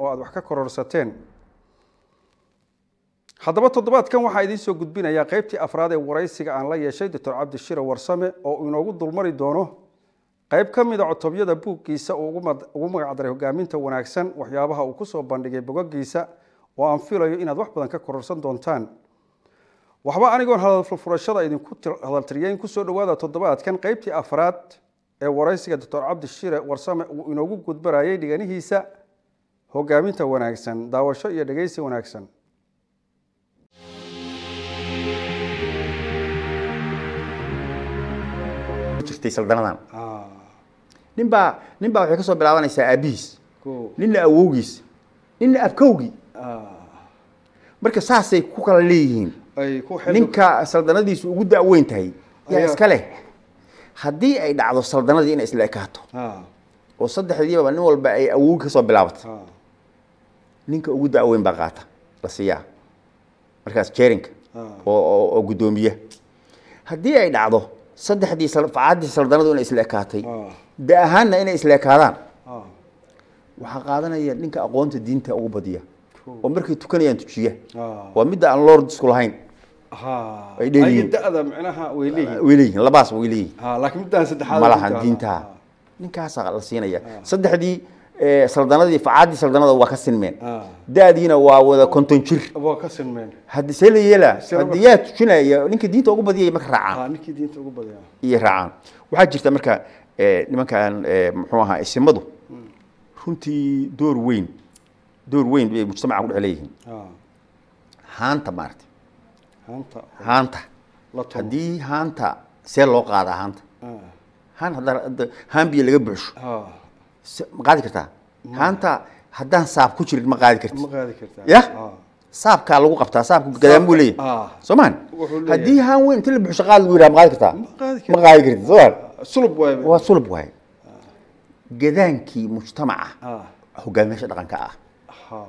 aad wax ka kororsateen haddaba toddobaadkan waxaa idiin soo gudbinayaa qeybtii afraad ee waraysiga aan la yeeshay doctor cabdishire warsame oo uu inoogu dulmari doono qayb ka mida cotobyada buuggiisa uu ugu magacdaray hogaaminta wanaagsan waxyaabaha uu kusoo bandhigay bogogiisa oo aan filayo inaad wax badan ka kororsan doontaan waxba anigoon hadalfurfurashada idinku hadaltiriyeyn kusoo dhawaada toddobaadkan qeybtii afraad ee waraysiga doctor cabdishire warsame uu inoogu gudbarayay dhiganihiisa hogaaminta wanaagsan daawasho iyo dhegeysi wanaagsan jirtay saldanadan ninbaa nin baa waxay ka soo bilaabanaysaa aabihiis ninna awowgiis ninna abkowgii marka saasay ku kala leeyihiin ninka saldanadiisu ugu da'weyn tahay yaa iska leh haddii ay dhacdo saldanadii inay isla ekaato oo saddexdiibaba nin walba ay awowgi ka soo bilaabato ninka ugu da'weyn baa qaata la siiyaa markaas jerinka oo guddoomiye haddii ay dhacdo saddexdii facaaddii saldanadu inay isla ekaatay da ahaanna inay isla ekaadaan waxaa qaadanaya ninka aqoonta diinta ugu badiya oo markay tukanayaan tujiya waa midda aan lord isku lahayn ay dheeliyiin dada micnaha way leeyihiin way leeyihiin labaas way leeyihiin laakiin midaan saddexaad ma lahan diintaa ninkaasaa la siinaya saddexdii saldanadii facaaddii saldanada waa ka sinmeen da-diina waa wada konton jir waa ka sinmeen haddi see la yeelaa haddi yaa tujinaya ninka diinta ugu badiyay marka raacaan ninkii diinta ugu badaya iyo raacaan waxaa jirta marka nimankan muxuu ahaa isimadu runtii door weyn door weyn bay mujtamaca ku dhex leeyihiin haanta maarata haanta haanta la tumo haddii haanta see loo qaadaa haanta haan hadda haan biyo laga buuxsho se- ma qaadi kartaa haanta haddaan saab ku jirin ma qaadi ma karti qaadi kartaa ya saabkaa lagu qabtaa saabka gadaan buu leeyahay Ah. soo maan Wuxuu leeyahay. haddii haan weyn inta la buuxsho qaad lagu yidhaha ma qaadi kartaa Ma qaadi ma kartaa. qaadi karti soo maan sulub waay waa sulub waaye gadaankii mujtamaca ah hogaamiyaasha dhaqanka ah ha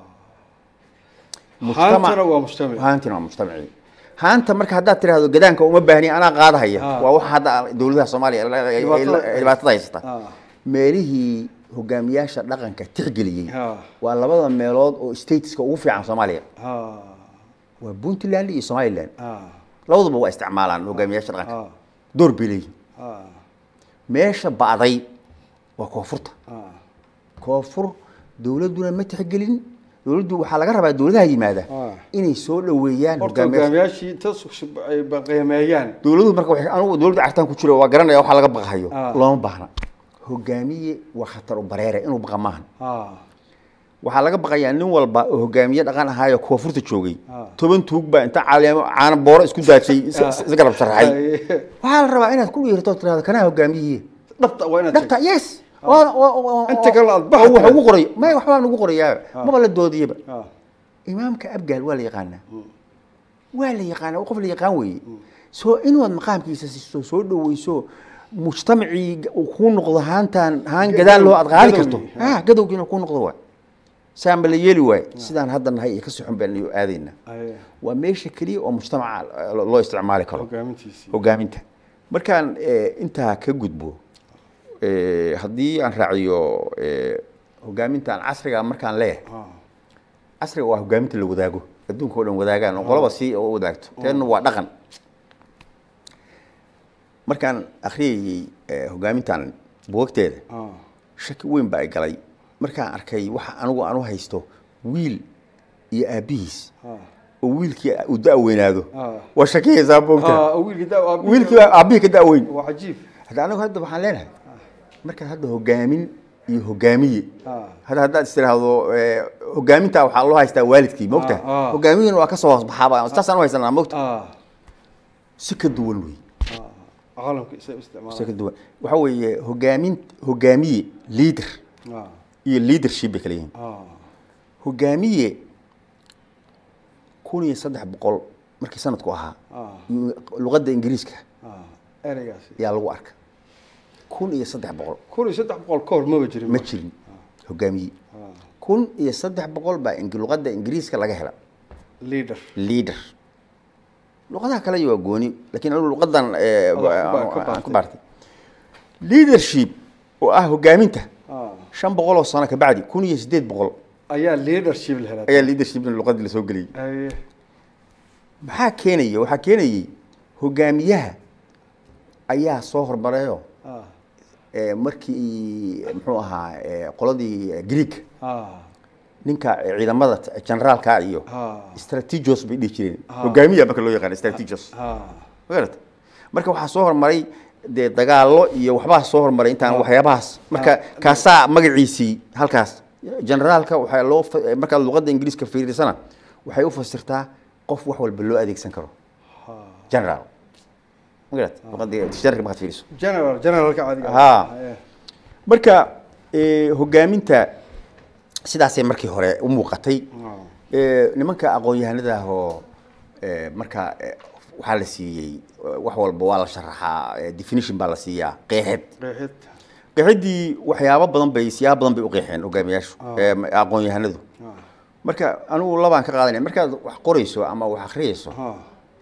Mujtamac- haantana waa mujtamac haantina waa mujtamacii haanta marka haddaad tiraahdo gadaanka uma baahni anaa qaadahaya Ah. waa waxa hadda dowladaha soomaaliya ay- ay- ay- Dhibaatada- dhibaatada haysata Ah. meelihii hogaamiyaasha dhaqanka tixgeliyey Ah. waa labada meelood oo stateska ugu fiican soomaaliya ha waa puntland iyo somaliland ha labaduba waa isticmaalaan hogaamiyaasha dhaqanka ha door bay leeyihin ha meesha ba'day waa koonfurta ha koonfur dowladduna ma tixgelin dowladdu waxaa laga rabaa dowladaha yimaada Ah. inay soo dhoweeyaan horta hogaamiyaasha hogaamiyaashii inta ay qiimeeyaan dowladuhu marka waxay anugu dowladda cartaan ku jiro waa garanaya waxa laga baqahayo Ah. looma baahna hogaamiye waa khatar u bareere inuu baqa maahan ha waxaa laga baqayaa nin walba oo hogaamiye dhaqan ahaayo koonfurta joogay Ah. toban tuug baa inta caleemo caana booro isku daajay is- Ah. is- isgarab sharaxay Ay, waxaa la rabaa inaad ku yeerto tirahdo kanaa hogaamiyihi dhabta waa inaad dhabta yes Waa- waa- waa- Inta kale aad waa- baxad waxa tahay. ugu qoray may waxbaa nagu qorayaa Ah. maba la doodiyaba Ah, imaamka abgaal waa la yaqaanaa waa la yaqaanaa qof la yaqaan weeye soo inaad maqaamkiisa siiso soo dhoweyso mujtamacii uu kuu noqdo haantaan haan gadaan loo aad qaadi karto Gadowgii, ha gadowgiina kuu noqdo waay saanba la yeeli waaye sidaan hadda nahay iyo ka sixun baan iyo aadayna ay, waa meesha keliya oo mujtamaca eh, loo isticmaali karo hogaamintiisii hogaaminta markaan eh, intaa ka gudbo eh, haddii aan raaciyo eh, hogaamintaan casriga markaan leeyahay Ah, casriga waa hogaaminta la wadaago adduunka oo dhan wadaagaan oo qolaba si oo wadaagto teedna waa dhaqan markaan akhriyayey eh, hogaamintan buugagteeda ah, shaki weyn baa ay galay markaan arkay waxa anigu aan u haysto wiil iyo aabbihiis ah. oo wiilkii uu da-weynaado Ah. waa shakiyaysaa buugta Ah, wiilkii da- waa- wiilkii baa aabbihii ka da-weyn waa cajiib hadda anigu hadda waxaan leenahay markaad hadda hogaamin iyo hogaamiye Ah. hadda haddaad is tiraahdo eh, hogaaminta waxaa loo haystaa waalidkii mogta Ah, ah. hogaamiyina waa kasoo hoos baxaaba saasaan u haysanaa mogta ah si ka duwan wey ah, caalamka isa si isticmaala ka duwan waxa weeye hogaamin hogaamiye leader ah, iyo leadership bay kala yihiin ah, hogaamiye kun iyo saddex boqol markii sanadku ahaa ah, luqadda ingiriiska ah. ereygaasi ayaa lagu arka kun iyo saddex boqol kun iyo saddex boqol ka hor maba jirin ma jirin hogaamiye Ah, kun iyo saddex boqol baa ing- luqadda ingiriiska laga hela leader leader luqadaha kale waa gooni lakiin anigu luqadan eh, Adaa ku ba- aan- ka aan baartay. ku baartay leadership oo ah hogaaminta ah, shan boqol oo sano kabacdi kun iyo sideed boqol ayaa leadership la helaa ayaa leadership luqadii lasoo geliyey Haye. maxaa keenaya waxaa keenayay hogaamiyaha ayaa soo hormarayo Ah, eh, markii muxuu ahaa eh, qoladii greek ah, ninka ciidamada generaalka iyo ah, strategos bay dhihi jireen Ah. hogaamiya marka loo yaqaan strategos ah. magarata marka waxaa soo hormaray dee dagaallo iyo waxbaa soo hormaray intaan waxyaabahaas marka kaasaa magaciisii halkaas generaalka waxaa loo fa- markaad luqadda ingiriiska fiirisana waxay u fasirtaa qof wax walba loo adeegsan karo general magarata luqadda dictionary markaad fiiriso general generalka caadiga ah. Haa. Haye. marka eh, hogaaminta sidaasay markii hore u muuqatay Ah. Eh, nimanka aqoon-yahanada ah oo eh, marka eh, waxaa la siiyey eh, wax walba waa la sharaxaa eh, definition baa la siiyaa qeexid qeexid qeexidii waxyaabo badan bay siyaabo badan bay u qeexeen hogaamiyaashu eh, aqoon-yahanadu Ah, marka anigu labaan ka qaadanaya markaad wax qorayso ama wax akhriyayso ah,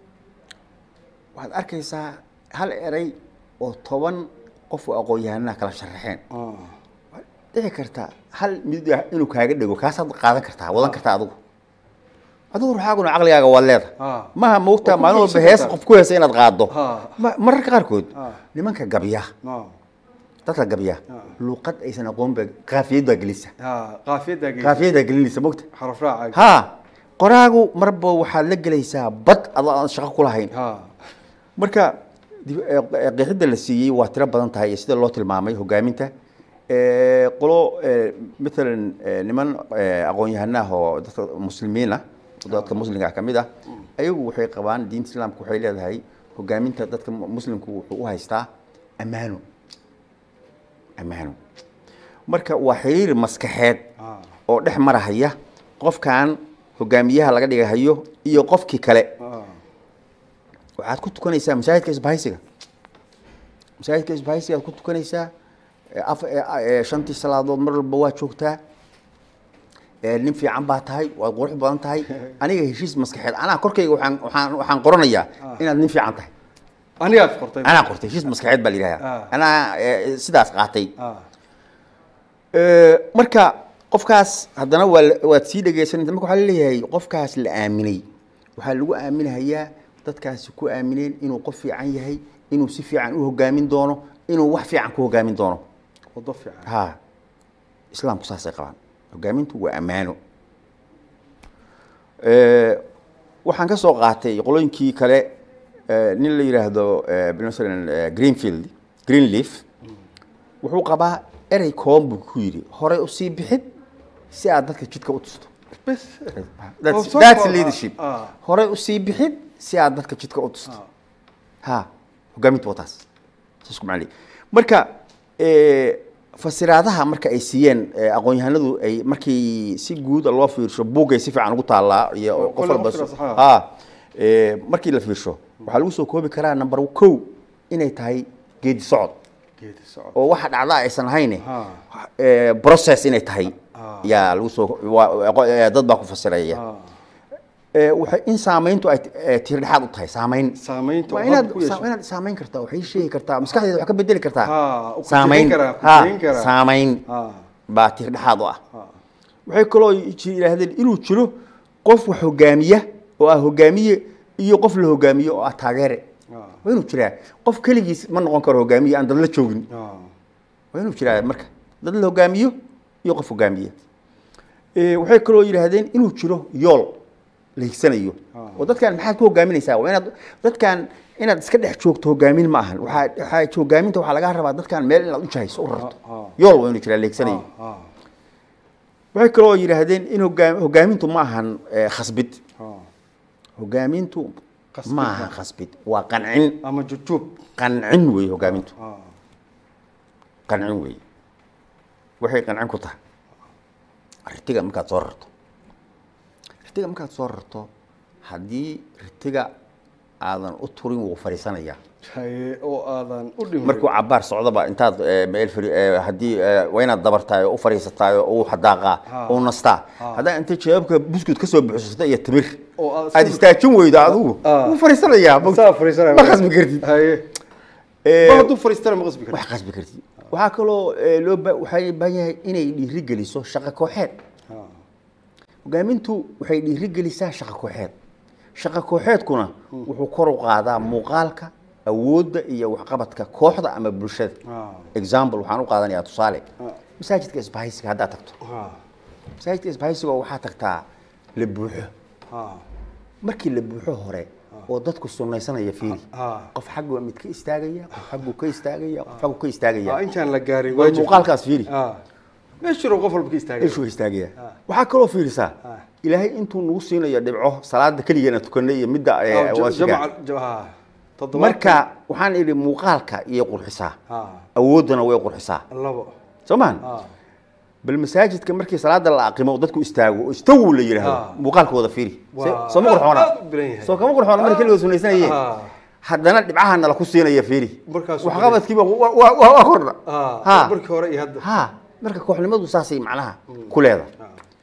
waxaad arkaysaa hal eray oo toban qof oo aqoon-yahanaha kala sharaxeen ah. waxaad dhici karta hal mid ah inuu kaaga dhego kaasaad qaadan kartaa wadan kartaa adigu adigu ruuxaaguna caqligaaga waad leedahay Ah. maha moogtaa Waa ku maalin walba bogsan hees kartaa. qof ku heesa inaad qaado Ah. Ma- mararka qaarkood Ah. nimanka gabya Ah, dadka gabya Ah. luuqad aysan aqoon ba qaafiyad baa gelisa ah. qaafiyadda geeysa. qaafiyaddaa gelinaysa moogta xaraf raaca ha qoraagu marba waxaad la gelaysaa bad adoo aan shaqo ku lahayn Ah, marka dib- eh, eh, qeexidda la siiyey waa tiro badan tahay iyo sida loo tilmaamay hogaaminta Eh, qolo eh, matalan eh, niman eh, aqoon-yahano ah oo dadka muslimiin ah oo dadka muslimka ah ka mid ah ayagu waxay qabaan diinta islaamka waxay leedahay hogaaminta dadka mu- muslimku wuxuu u haystaa ammaano ammaano marka waa xiriir maskaxeed ah, oo dhex marahaya qofkan hogaamiyaha laga dhigahayo iyo qofkii kale ah. waxaad ku tukanaysaa masaajidka isbahaysiga masaajidka isbahaysiga aad ku tukanaysaa ee af- ee- ee shantii salaadood mar walba waa joogtaa ee nin fiican baa tahay waad qurux badan tahay aniga heshiis maskaxeed anaa korkayga waxaan waxaan waxaan qoranayaa inaad nin fiican tahay anigaad qortay anaa qortay heshiis maskaxeed baa la yidhahdaa Ah. anaa ee, sidaas qaatay Ah, Ee, marka qofkaas haddana waa la- waad sii dhegeysanaysa marka waxaa laleeyahay qofkaas la aaminay waxaa lagu aaminahayaa dadkaasi ku aamineen inuu qof fiican yahay inuu si fiican u hogaamin doono inuu wax fiican ku hogaamin doono wado fiican ha islaamku saasay qabaan hogaamintu waa ammaano Ee, waxaan ka soo qaatay qolooyinkii kale ee, nin la yidhaahdo ee, masalan ee, greenfield greenleaf wuxuu qabaa erey kooban buu ku yidhi horey usii bixid si aad dadka jidka u tusto bes That's, Oh, so that's far, leadership ah. horey usii bixid si aad dadka jidka u tusto Ah. ha hogaamintu waa taas saas ku macnay marka ee, fasiraadaha marka ay siiyeen ee, aqoon-yahanadu ay markii si guud loo fiirsho buuggay si fiican ugu taallaa iyo Oh, qof kole walba waqtigaas, ha. ha ee, markii la fiirsho waxaa lagu soo koobi karaa number kow inay tahay geedi socod geedi socod oo waxa dhacda aysan ahayn Ha. ee, process inay tahay Ah. yaa lagu soo waa- waa- ee, dad baa ku fasiraya Ah, ee, waxay in saamayntu ay ee, tiir dhexaad u tahay saamayn saamaynta waa uu inaad hadda ku yeesho. saa- inaad saamayn kartaa waxay sheegi kartaa maskaxdeeda wax ka bedeli kartaa Ha, u ku saamayn jebin karaa, ku ha jebin karaa. saamayn Ah, baa tiir dhexaad u ah ah. waxay kaloo ji- yidhaahdeen inuu jiro qof wax hogaamiya oo ah hogaamiye iyo qof la hogaamiyo oo ah taageere Ah. waa inuu jiraa qof keligiis ma noqon karo hogaamiye aan dad la joogin Ah, waa inuu jiraa marka dad la hogaamiyo iyo qof hogaamiye Ee, waxay kaloo yidhaahdeen inuu jiro yool la higsanayo Ah. oo dadkan maxaad ku hogaaminaysaa waa inaad dadkan inaad iska dhex joogto hogaamin ma ahan waxaa waxaa hogaaminta waxaa laga rabaa dadkan meel inaad u jahayso u rarto Ah, ah. yool waa inuu jiraa la higsanayo ah, ah, waxay kaloo yidhaahdeen in hogaam- hogaamintu ma ahan eh, khasbid ah. hogaamintu Khasbid ma ma. ahan khasbid waa qancin ama jujub qancin wey hogaamintu Ah, qancin wey waxay qancin ku tahay ritiga markaad soo rarto ritiga markaad soo rarto haddii ritiga aadan u turin wuu fadhiisanayaa haye oo aadan u dhimin markuu cabaar socdaba intaad eh, meel fari- eh, haddii eh, waa inaad dabartaay oo u fadhiisataay oo u xadaaqaa Ha. oo u nastaa Ha. haddaa inta jawaabka buskud ka soo buuxsata iyo timir oo aad aad istaajin weydo adigu Ah. wuu fadhiisanayaa saa fariisanaya ma khasbi kartid haye Eh, ma hadduu fariistana ma qasbi wax karti qasbi kartid waxaa kaloo eh, loo ba- waxay baahan yahay inay dhiiri geliso shaqo kooxeed Ah, hogaamintu waxay dhiirigelisaa shaqo kooxeed shaqo kooxeedkuna wuxuu kor u qaadaa muuqaalka awoodda iyo waxqabadka kooxda ama bulshada Ah. example waxaan u qaadanayaa tusaale Ah. masaajidka isbahaysiga haddaad tagto ha masaajidka isbahaysiga waxaa tagtaa la buuxo ha markii la buuxo hore oo dadku sunnaysanaya fiiri ha qof xaggu mid ka istaagaya qof xaggu ka istaagaya qof xaggu ka istaagaya ha intaan la gaarin waa waajib muuqaalkaas fiiri ha meeshuu qof walba ka istaagay ishuu istaagaya waxaa kaloo fiirisaa Ah. ilaahay intuu nagu siinayo dhibco salaada keligeena tukanay iyo midda eh, waasiga jamaca ha toddobaad marka waxaan idhi muuqaalka iyo qurxisaa ha awooddana way qurxisaa labo soo maan ha bal masaajidka markii salaada la aqimo dadku istaago oo istawu la yidhaahdo Ah. muuqaalkooda fiiri Waa- soo ma qurxoona aad u biran yahay. soo kama qurxoona marka keligood sunaysanayeen Ah. haddana dhibcaha nala ku siinaya fiiri Markaasuu waxqabadkiiba waa- waa waa- waa kordha ha Ha. markii hore iyo hadda ha marka kooxnimadu saasay macnaha ku leedahay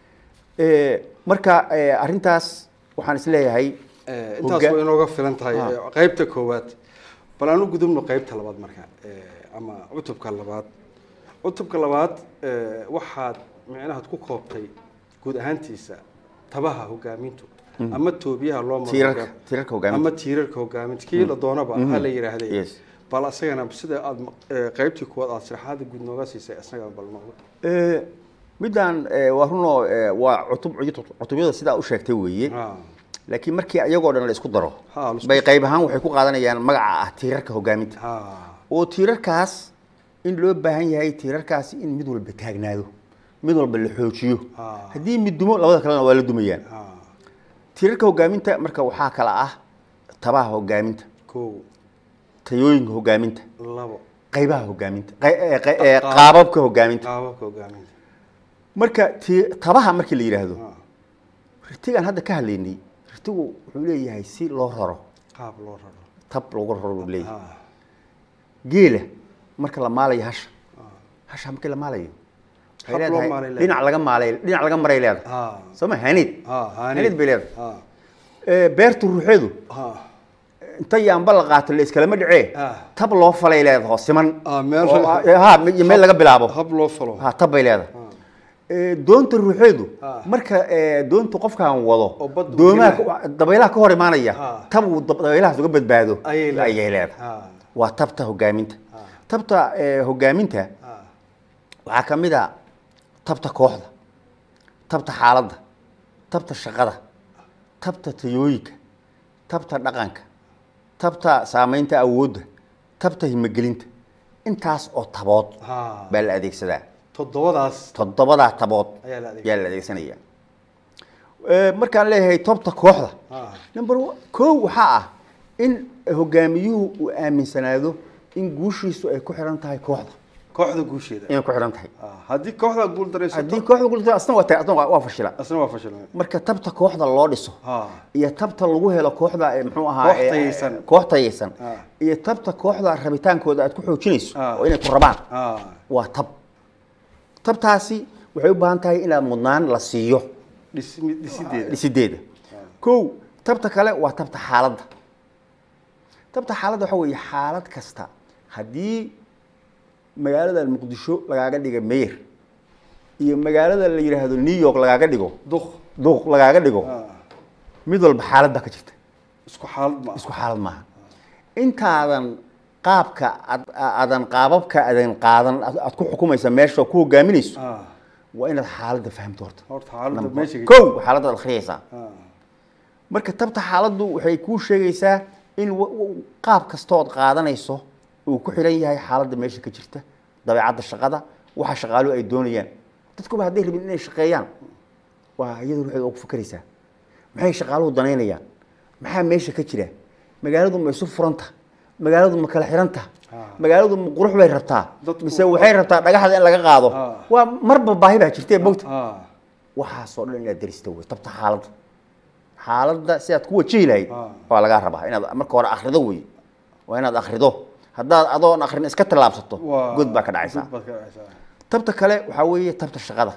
Eh, marka eh, arrintaas waxaan isleeyahay Eh, intaas Hoga- way inooga filan tahay Ah. eh, qaybta koowaad bal aan u gudubno qaybta labaad marka eh, ama cutubka labaad cutubka labaad eh, waxaad micnahaad ku koobtay guud ahaantiisa tabaha hogaamintu ama toobiyaha loo maro Tiirarka- hogaam- tiirarka hogaaminta. ama tiirarka hogaaminta kii la doonaba ha la yidhaahday Yes. bal asagana sida aad eh, qaybtii koowaad aad sharaxaada guud nooga siisay asagana bal nooga Eh, midaan eh, waa runoo eh, waa cutub cutubyada sidaa u sheegtay weeye Ah, laakiin markii ayagoo dhan la isku daro Ha, la isku- bay qayb ahaan waxay ku qaadanayaan magaca ah tiirarka hogaaminta ah, oo tiirarkaas in loo baahan yahay tiirarkaasi in mid walba taagnaado mid walba la xoojiyo Ah. haddii mid dumo labada kalena waa la dumayaan ah, tiirarka hogaaminta marka waxaa kala ah tabaha hogaaminta kow tayooyinka hogaaminta labo qaybaha hogaaminta qay- eh, qay- eh, qaababka hogaaminta qaababka hogaaminta marka ti- tabaha markii la yidhaahdo Ah, ritigaan hadda ka hadlaynay ritigu wuxuu leeyahay si loo raro qaab loo raro tab loogu raro buu leeyahay Ah, geela marka la maalayo hasha hasha markii la maalayo waxay Hab loo leedahay maalay leedahay. dhinac laga maalay dhinac laga maray leedahay ah, soo ma hanid ah, haani. hanid bay leedahay Ah, Eh, beertu ruuxeedu ah, inta yaamba la qaato la iskalama dhicee Ah. tab loo falay leedahay oo siman Ah, meel- oo, ah, ha iyo meel laga bilaabo hab loo falo ha tab bay leedahay Ah, Eh, doonta ruuxeedu Ah. marka eh, doonta qofkaan wado Oo badda u doomaha gelaya. dabaylaha ka hor imaanaya Ah. tab uu dab- dabaylahaas uga badbaado ayay leedahay. ayay leedahay Ah, waa tabta hogaaminta Ah. tabta eh, hogaaminta ah, waxaa ka mid a tabta kooxda tabta xaaladda tabta shaqada tabta tayooyinka tabta dhaqanka tabta saamaynta awoodda tabta himagelinta intaas oo tabood ah. baa la adeegsadaa toddobadaas toddobadaa tabood Ayaa la adeegsadaa. yaa la adeegsanaya Eh, markaan leeyahay tobta kooxda Ah. number one- kow waxaa ah in hogaamiyuhu uu aaminsanaado in guushiisu ay ku xiran tahay kooxda kooxda guusheeda inay ku xiran tahay Ah, haddii kooxda guul daraysato haddii kooxda guulta asna waa tahay asna waa waa fashila asna waa fashilmay marka tabta kooxda loo dhiso Ah, iyo tabta lagu helo kooxda ee muxuu ahaa Koox ee- tayaysan. koox tayaysan Ah. iyo tabta kooxda rabitaankooda aad ku xoojinayso Ah. oo inay ku rabaan ah, waa tab tabtaasi waxay u baahan tahay inaad mudnaan la siiyo dhisi- dhisideeda dhisideeda kow tabta kale waa tabta xaaladda tabta xaaladda waxa weeye xaalad kasta haddii magaalada muqdisho lagaaga dhiga mayor iyo magaalada la yidhaahdo new york lagaaga dhigo duq duuq lagaaga dhigo ah, mid walba xaalad baa ka jirta isku xaalad ma isku xaalad maaha intaadan qaabka ad- aadan qaababka adan qaadan aad aad ku xukumaysa meesha oo ku hogaaminayso ah, waa inaad xaaladda fahamto horta horta xaaladda Number- meesha kow xaaladda aad akhriyaysaa ah, marka tabta xaaladdu waxay kuu sheegaysaa in wa- wa- qaab kastood qaadanayso uu ku xiran yahay xaaladda meesha ka jirta dabeecadda shaqada waxa shaqaaluhu ay doonayaan dadkuba hadday rabin inay shaqeeyaan waa iyadu ruuxeeda oo ku fakeraysaa maxay shaqaaluhu danaynayaan maxaa meesha ka jira magaaladu ma isu furanta magaaladu ma kala xiranta Ah. magaaladu ma qurux bay rabtaa Dadku- mise waxay rabtaa dhagaxda in laga qaado Ah. waa marba baahi baa jirtee mogta ah, waxaasoo dhan inaad daristo wey tabta xaaladda xaaladda si aad ku wajihi lahayd Ah. waa lagaa rabaa inaad marka hore akrido wey waa inaad akrido haddaad adoon akrin iska tallaabsato waa- god baa ka dhacaysaa god baad ka dhacaysaa tabta kale waxaa weeye tabta shaqada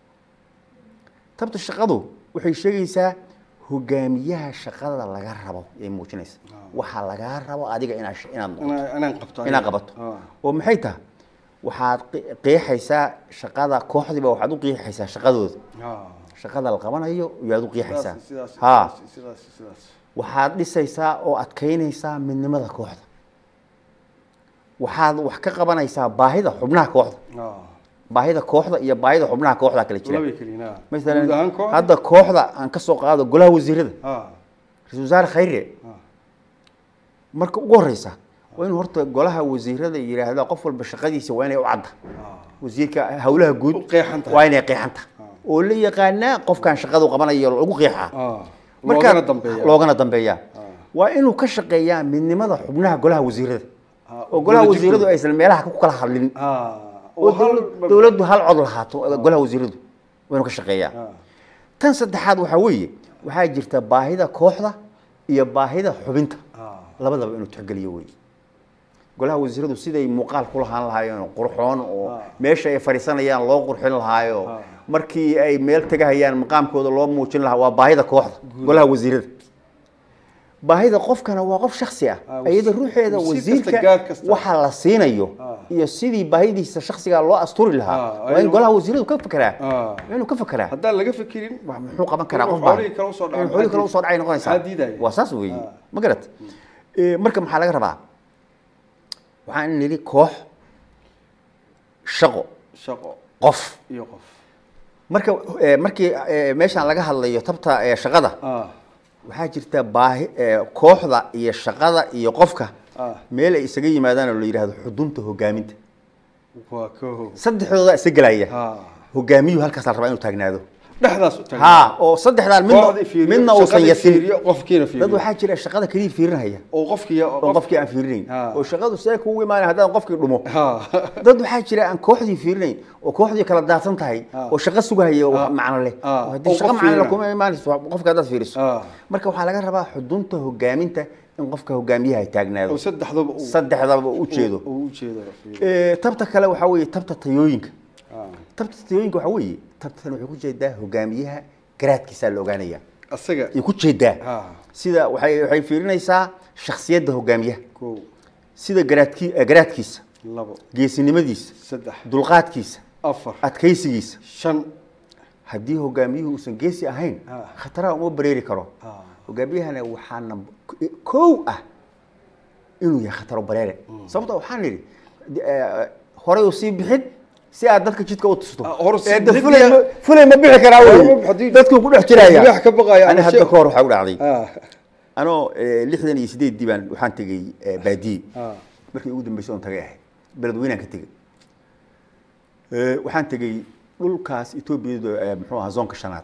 tabta shaqadu waxay sheegaysaa hogaamiyaha shaqada laga rabo ay muujinaysa waxaa lagaa rabo adiga inaad sh- inaad noqoto Inaa- inaan qabto inaad qabato Ah, oo maxay tahay waxaad qi- qeexaysaa shaqada kooxdiiba waxaad u qeexaysaa shaqadooda ah, shaqada la qabanayo yaad u qiixaysaa sidaas ha sidaas sidaas waxaad dhisaysaa oo adkaynaysaa midnimada kooxda waxaad wax ka qabanaysaa baahida xubnaha kooxda ah baahida kooxda iyo baahida xubnaha kooxda kala jira labay kaliina guud masalan ahaan koox hadda kooxda aan ka soo qaado golaha wasiirada ah ra-iisul wasaare khayre ah marka ugu horeysa waa inuu horta golaha wasiirada yidhaahda qof walba shaqadiisa waa inay u cadda ah wasiirka howlaha guud U qeexan tahay. waa inay qeexan tahay oo la yaqaanaa qofkan shaqada u qabanayo lagu qeexaa ah Marka- loogana dambeeya loogana dambeeyaa waa inuu ka shaqeeyaa midnimada xubnaha golaha wasiirada Ah, oo golaha wadajirkooda. wasiiradu aysan meelaha ku kala hadlin ah oo oo hal dowlad- dowladdu hal cod lahaato golaha wasiiradu waa inuu ka shaqeeyaa ah tan saddexaad waxaa weeye waxaa jirta baahida kooxda iyo baahida xubinta ah labadaba inuu tixgeliyo wey golaha wasiiradu siday muuqaal ku lahaan lahaayeen qurxoon oo Ah. meesha ay fadhiisanayaan loo qurxin lahaayo Ah. markii ay meel tegahayaan maqaamkooda loo muujin lahaa waa baahida kooxda golaha wasiirada baahida qofkana waa qof shaksi ah Ah, iyada ruuxeeda wasiir kasta, wasiirka gaar kasta. waxa la siinayo Ah. iyo sidii baahidiisa shaksiga loo asturi Ah, lahaa waa in ayuu- golaha wasiiradu ka fekeraa ah waa inuu ka fekeraa haddaan laga fikirin wax muxuu qaban karaa Inuu qof baa xoolihii kale usoo dhaco, inuu xoolihii kale maxaa usoo dhacay noqonaysaa maxaa diidaya? waa saas weeye Ah. ma garat marka maxaa laga rabaa waxaan nidhi koox shaqo shaqo qof iyo qof marka eh, markii eh, meeshaan laga hadlayo tabta eh, shaqada ah waxaa jirta baahi eh, kooxda iyo shaqada iyo qofka ah meel ay isaga yimaadaan oo la yidhaahdo xudunta hogaaminta waa koow saddexdooda isa gelaya ah hogaamiyuhu halkaas la rabaa inuu taagnaado dhexdaas u tagan ha oo saddexdaan midna Kooxdii fiiriyo, midna uusan shaqadii yasin fiiriyo, qofkiina dad fiiriyo waxaa jira shaqada keliya fiirinaya oo qofkii oo qofkii aan fiirinayn Ha. oo shaqadu see kugu imaanay haddaan qofkii dhumo ha dad waxaa jira aan kooxdii fiirinayn oo kooxdii kala daadsan tahay Ha. oo shaqo sugahaya oo Ha. macno leh Ha. oo haddii Oo shaqo qof macno leh fiirina. kuma imaanayso qofka haddaad fiiriso ha marka waxaa laga rabaa xudunta hogaaminta in qofka hogaamiyaha ay oo taagnaado saddexdaba uu saddexdaba u jeedo uu u jeedo Eh, tabta kale waxaa weeye tabta tayooyinka ah tabta tayooyinka waxaa weeye tabtan waxay ku jeedaa hogaamiyaha garaadkiisaa la ogaanaya asaga ay ku jeedaa ha sida waxay waxay fiirinaysaa shakhsiyadda hogaamiyaha koow sida garaadki eh, garaadkiisa labo geesinimadiisa saddex dulqaadkiisa afar adkaysigiisa shan haddii hogaamiyuhu uusan geesi ahayn Ah. khataraha uma bareeri karo ah hogaamiyahana waxaa nab- kow ah inuu yahay khataro bareere sababta waxaan nidhi de- eh, horay u sii bixin si aad dadka jidka u tusto Ah, hore sii Eh, de bixin fulay iyo- ma- fulay ma bixi karaa Hore ma wey bixi- haddii- dadku ku dhex jiraya libaax ka baqaya ani ama hadda shay- ka hor waxaa u dhacday ah anoo eh, lixdan iyo sideeddii baan waxaan tegey eh, baadiye ah markii ugu dambeysay oon tagay ahayd beledweynaan ka tegey Eh, waxaan tegey dhulkaas etoobiyada eh, muxuu ahaa zoonka shanaad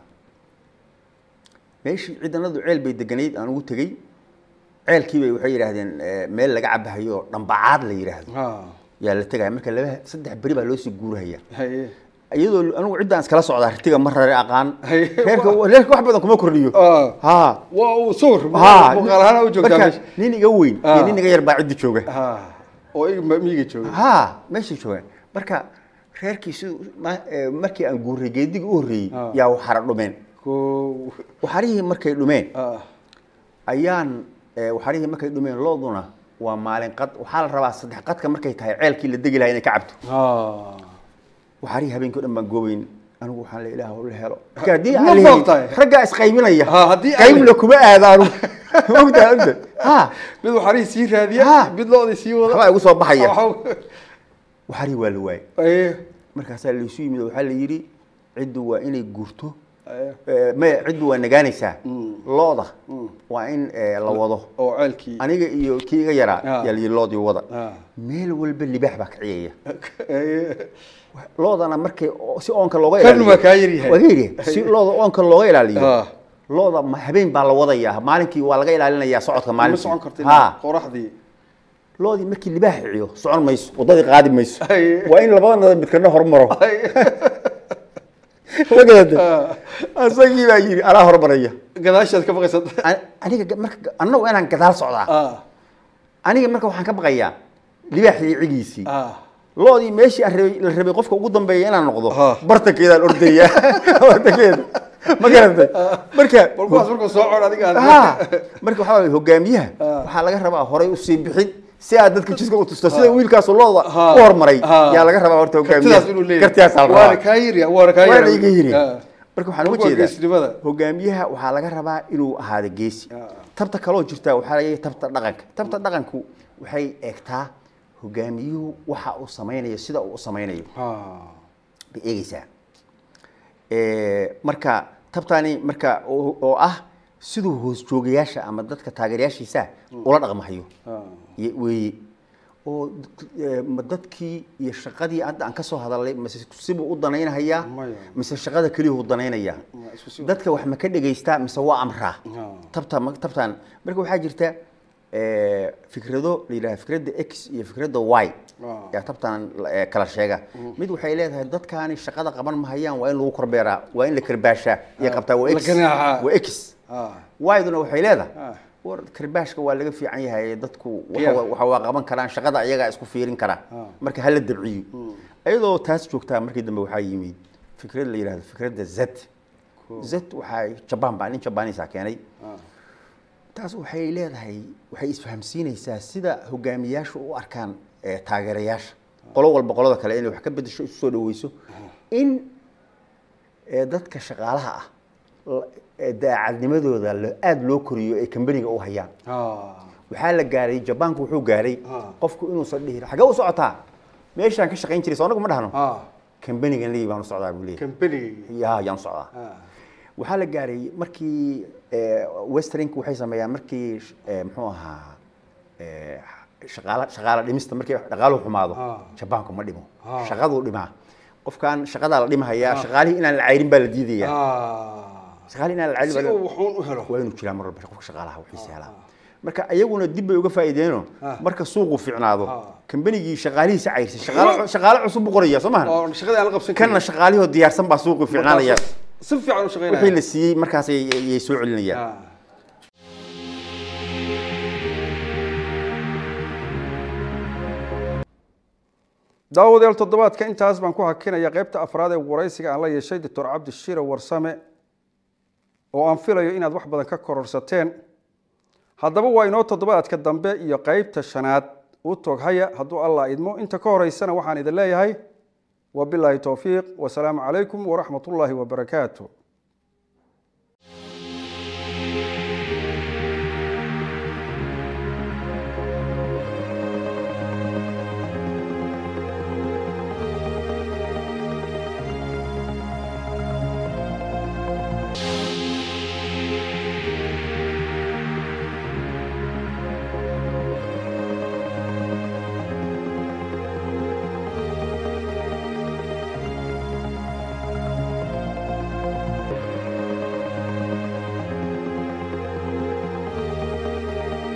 meeshii ciidanadu ceel bay deganayd aan ugu tegey ceelkiibay waxay yidhaahdeen eh, meel laga cabahayo oo dhambacaad la yidhaahdo ah yaa la tegaya marka laba saddex beri baa loo sii guurahaya haye iyadoo anigu ciddaan iskala socdaa ritiga ma rare aqaan Haye, reerka wa- reerka wax badan kuma kordhiyo ah ha waa uu sawir ha muuqaal ahaan u joogtaa marka meesha nin iga weyn iyo Ah. nin iga yar baa ciddi jooga ah oo iga ma- miyiga jooga ha meeshay joogaan marka reerkii siduu ma- eh, markii aan guuray geedigii u horreeyey Ah. yaa waxara dhumeen koow waxarihii markay dhumeen ah ayaan eh, waxarihii markay dhumeen looduna waa maalin qad waxaa la rabaa saddex qadka markay tahay ceelkii la degi lahaa inay ka cabto ah waxarihii habeenkii o dhan baan goobeyn anigu waxaan la ilaah la helo marka haddii Ma aan la helin, foogtahay? raggaa isqaybinaya Ha, haddii aan qaybna la- kuma aadaanu ogtaa ogta ha mid waxaarihii sii raadiya Ah. mid loodii sii wada waxbaa igu soo baxaya Waxa- waxarihii waa la waayay Aye, markaasaa laysu yimid oo waxaa la yidhi ciddu waa inay guurto aye. Eh, maya ciddu waa nagaanaysaa Mm. looda Mm. waa in eh, la wado oo ceelkii aniga iyo kii iga yaraa Ah. yaa layidhi loodii wada Ah. meel walba libaax baa kaciyaya Aye. loodana markay o- si oonka looga Kan waa kaa yaryahay. waa ka yaryahay si looda oonka looga ilaaliyo Ah. looda ma- habeen baa la wadayaa maalinkii waa laga ilaalinayaa socodka ma maalintii socon kartid ha qoraxdii loodii markii libaax ciyo socon mayso wadadii qaadi mayso Ay. waa in labadana midkana hormaro Aye. ma garatay Ah. asagii baa yidhi anaa hormaraya gadaashaad ka baqaysa An- aniga ga- marka annagu inaan gadaal socdaa ah aniga marka waxaan ka baqayaa libaaxii cigiisii ah loodii meeshii aan rabay la rabay qofka ugu dambeeya inaan noqdo Ah. bartankeedaan ordaya bartankeeda ma garatay marka bal kuwaas markuu soo cod adiga aad- ha marka waxaa waye hogaamiyaha Ah. waxaa laga rabaa horay usii bixin si aad dadka jidka u tusto sida wiilkaas looda Ha. u hormaray Ha. yaa laga rabaa horta hogaamiyaha kartidaas inuu leeyahay kartidaas la waana rabaa kaa yiri waana kaa waa yiri la iga yiri Ah. marka waxaan uga Waa jeedaa geesinimada. hogaamiyaha waxaa laga rabaa inuu ahaado geesi Ah. tabta kaloo jirta waxaa laga tabta dhaqanka tabta dhaqanku waxay eegtaa hogaamiyuhu waxa uu samaynayo sida uu u samaynayo Ah. bay eegeysaa Eh, marka tabtani marka oo oo ah siduu hoos joogayaasha ama dadka taageerayaashiisa ula dhaqmahayo Ah. ye- weeye oo eh, ma dadkii iyo shaqadii hadda aan ka soo hadalnay mise sibuu u danaynahayaa Maya. mise shaqada keliyuu danaynayaa Ma isku si- dadka wax ma ka dhegaystaa mise waa amraa Ah. tabta ma- tabtan marka waxaa jirta eh, fikrado la yidhaha fikradda x iyo fikradda y Ah. yaa tabtan eh, kala sheega mid waxay leedahay dadkaani shaqada qaban mahayaan waa in lagu korbeeraa waa in la karbaashaa iyo qabtaa waa la x ganaaxaa. waa x Ah. y-duna waxay leedahay Ah. war karbaashka waa laga fiican yahay dadku waxa Yeah. waa- waxa waa qaban karaan shaqada ayagaa isku fiirin karaa Ah. marka hala dabciyo iyadoo taas joogtaa markii dambe waxaa yimid fikrad la yidhahdo fikradda z z waxaa jabaan baa nin jabaaniisa keenay Ah. taas waxay leedahay waxay isfahamsiinaysaa sida hogaamiyaashu u arkaan eh, taageerayaasha qolo walba qolada kale inay wax ka bedesho isu soo dhaweyso in eh, dadka shaqaalaha ah la- eh, daacadnimadooda la- aada loo koriyo ay kambaniga u hayaan Ah. waxaa la gaaray jabaanku wuxuu gaaray Ah. qofku inuusan dhihin xagee u socotaa meeshaan ka shaqayn jiray soo anagu ma dhahno Ah. kambanigan leeyi baan u socdaa buu leeyahay Company. ya yaan u socdaa Ah. waxaa la gaaray markii eh, westernku waxay sameeyaan markii eh, muxuu ahaa eh, shaqaala shaqaala dhimista markii dhaqaaluhu xumaado Ah. jabaanku ma dhimo Ah. shaqaduu dhimaa qofkan shaqadaa la dhimahayaa shaqaalihii inaan la cayrin baa la diidayaa Ah. shaqaalihii inaan la cayrin Si baa la- uu wuxuun u helo. waa inuu jiraa mar walba qofka shaqaalaha wixiisa helaa marka ayaguna dib bay uga faa'iideeno Ah. marka suuqu fiicnaado Ah. kambanigii shaqaalihiisa cayrsan shaqaale shaqaale cusub buu qoraya soo maha oo shaqadii aan la qabsan kanna shaqaalihoo diyaarsan baa suuqu fiicnaanaya si fiican u shaqeynaya wixii la siiyey markaas ay ay soo celinayaan Ah. daawadeel toddobaadka intaas baan ku hakinaya qaybta afraad ee waraysiga aan la yeeshay doctor cabdi shire warsame oo aan filayo inaad wax badan ka kororsateen haddaba waa inoo toddobaadka dambe iyo qaybta shanaad u toghaya hadduu allah idmo inta ka horeysana waxaan idin leeyahay wabilaahi towfiiq wasalaamu calaykum waraxmat ullaahi wabarakaatu